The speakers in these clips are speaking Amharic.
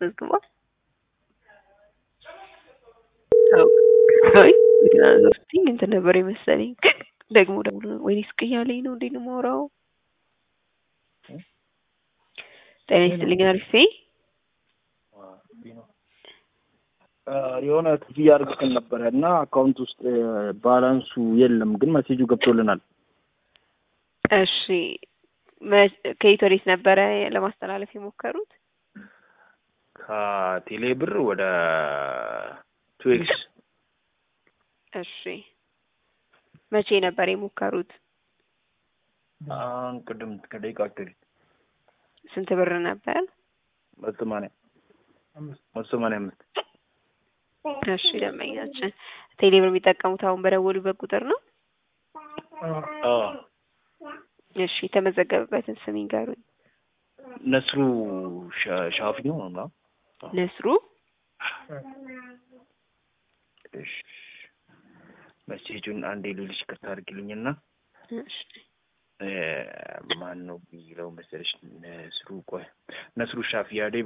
አስመዝግቧል? አይ ግን ስትይኝ እንትን ነበር የመሰለኝ ደግሞ ደውሎ ወይኔ ስቅያለኝ ነው እንዴ ነው የማወራው? ጤና ይስጥልኝ አሪፌ የሆነ ክፍያ አድርገን ነበረ እና አካውንት ውስጥ ባላንሱ የለም፣ ግን መሴጁ ገብቶልናል። እሺ ከየት ወዴት ነበረ ለማስተላለፍ የሞከሩት? ከቴሌ ብር ወደ ቱዌክስ። እሺ መቼ ነበር የሞከሩት? አሁን ቅድም ከደቂቃ በፊት ስንት ብር ነበር? መቶ ሰማንያ መቶ ሰማንያ አምስት እሺ ደንበኛችን ቴሌ ብር የሚጠቀሙት አሁን በደወሉበት ቁጥር ነው? እሺ የተመዘገበበትን ስም ይንገሩኝ። ነስሩ ሻፊ ነው ነው ነስሩ እሺ መሴጁን አንዴ ልልሽ ከታ አድርግልኝና እሺ ማን ነው የሚለው መሰለሽ? ነስሩ ቆይ ነስሩ ሻፊ ያዴቡ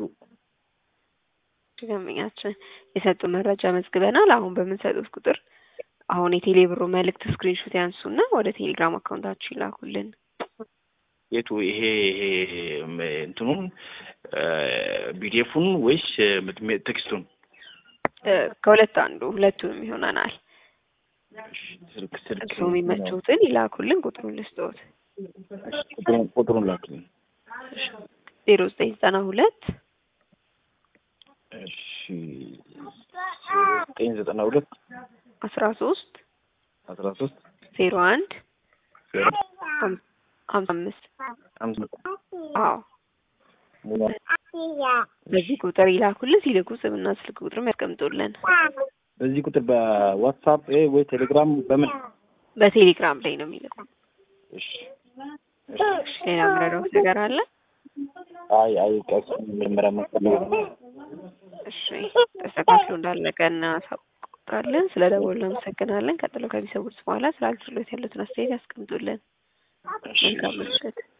ደንበኛችን የሰጡን መረጃ መዝግበናል። አሁን በምንሰጡት ቁጥር አሁን የቴሌ ብሩ መልእክት ስክሪንሾት ያንሱና ወደ ቴሌግራም አካውንታችሁ ይላኩልን። የቱ ይሄ ይሄ እንትኑን ቢዲኤፉን ወይስ ቴክስቱን? ከሁለት አንዱ ሁለቱንም ይሆናናል። ስልክ ስልክ እርስዎ የሚመቸውትን ይላኩልን። ቁጥሩን ልስጥዎት። ቁጥሩን ላክልኝ። ዜሮ ዘጠኝ ዘጠና ሁለት እሺ ዘጠኝ ዘጠና ሁለት አስራ ሶስት አስራ ሶስት ዜሮ አንድ ሀምሳ አምስት አዎ በዚህ ቁጥር ይላኩልን። ሲልኩ ስምና ስልክ ቁጥርም ያስቀምጡልን። በዚህ ቁጥር በዋትሳፕ ወይ ቴሌግራም በምን በቴሌግራም ላይ ነው የሚልኩ። እሺ ሌላ ምረዳውት ነገር አለ? አይ አይ ቀስ መጀመሪያ መሰለኝ እሺ ተስተካክሎ እንዳለቀ እናሳውቃለን። ስለ ደወሉ እናመሰግናለን። ቀጥሎ ከሚሰሙት በኋላ ስለ አገልግሎት ያሉትን አስተያየት ያስቀምጡልን። መልካም ምሽት።